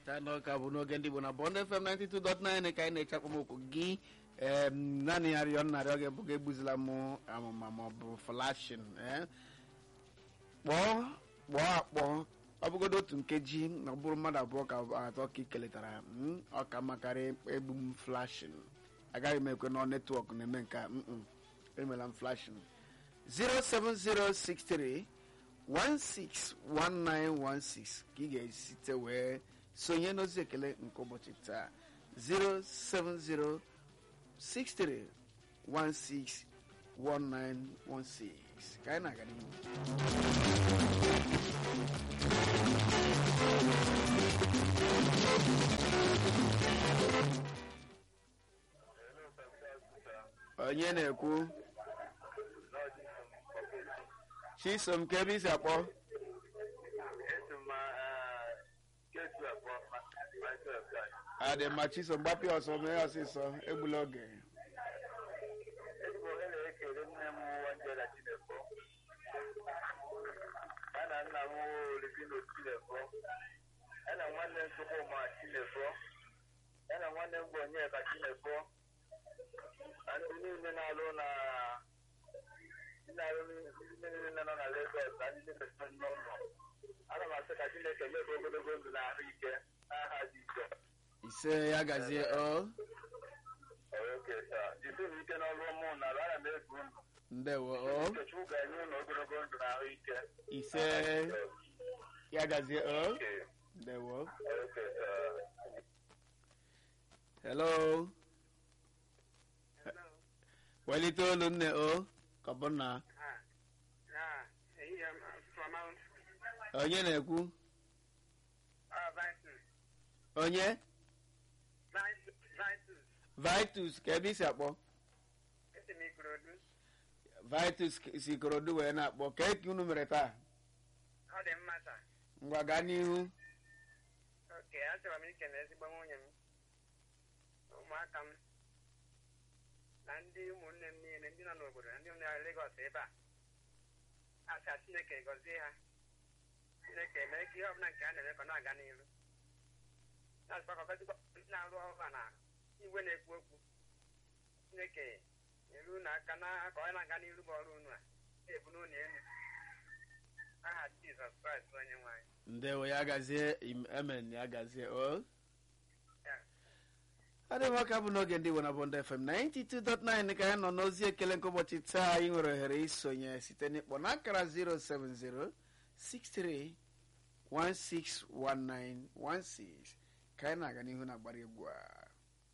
ka n'ọka bụ n'oge ndị Igbo na Bond FM 92.9 ka anyị na-eche akpọmokwu gị em, naanị ya rịọ nnarịọ gị bụ ga egbuzila m amụma ma ọ bụ flashin kpọọ kpọọ akpọ ọ bụgodo otu nkeji na ọ bụrụ mmadụ abụọ ka atọ ka ị keletara mm, ọ ka makarị egbu m flashin agaghị m ekwe na netwọk na-eme nke a mm, emela m flashin 07063 161916 ka ị ga-esite wee sonye n'ozi ekele nke ụbọchị taa 07063161916 ka anyị na-aga n'ihu onye na-ekwu chisom ka ebe isi akpọ adị mma chisom gbapịa ọsọ mee ọsịsọ egbula oge ezigbo onye na-ekele nne m wanjera chinefo ya na nna m olivino chinefo ya na nwanne m chukwuma chinefo ya na nwanne m bụ onyeka chinefo na ndị niile na-alụ na ndị na-alụ ndị niile nọ na Lagos na ndị niile nọ n'ụlọ ana m asị ka chineke nye gị ogologo ndụ na ahụ ike n'aha Jizọs ise ya gazie o oke taa jisi m ike n'ọrụ ụmụ na ana m ebu unu ndewo o Chukwu ga-enye unu ogologo ndụ na ahụ ike ise ya gazie o Okay. ndewo Okay, uh, hello welite olu nne o ka ọ bụ na onye na-ekwu onye vitus ka ebe isi akpọ vitus si ikorodu wee na-akpọ ka eke unu mere taa ọ dị mma taa ngwa gaa n'ihu oke achọrọ m ikele ezigbo nwunye m na ụmụaka m na ndị ụmụnne m niile ndị nọ n'obodo na ndị nọ na Legọs ebe a asa Chineke gọzie ha Chineke mee ka ihe ọbụla nke a na-eme ka ọ na-aga n'ihu na-asịkwa ka ọgọzikwa ndị na-arụ ọrụ a na igwe na-ekwu okwu Chineke nyere unu aka na ka ọ na-aga n'ihu bụ ọrụ unu a na-ebu n'ụlọ elu aha Jizọs Kraịst bụ onye nwe anyị ndewo ya gazie im- amen ya gazie o Ya. adịghị ọka bụ n'oge ndị Igbo na Bond FM 92.9 ka ya nọ n'ozi ekele nke ụbọchị taa anyị nwere ohere isonye site n'ịkpọ n'akara 07063161916 ka anyị na-aga n'ihu na agbara egwu a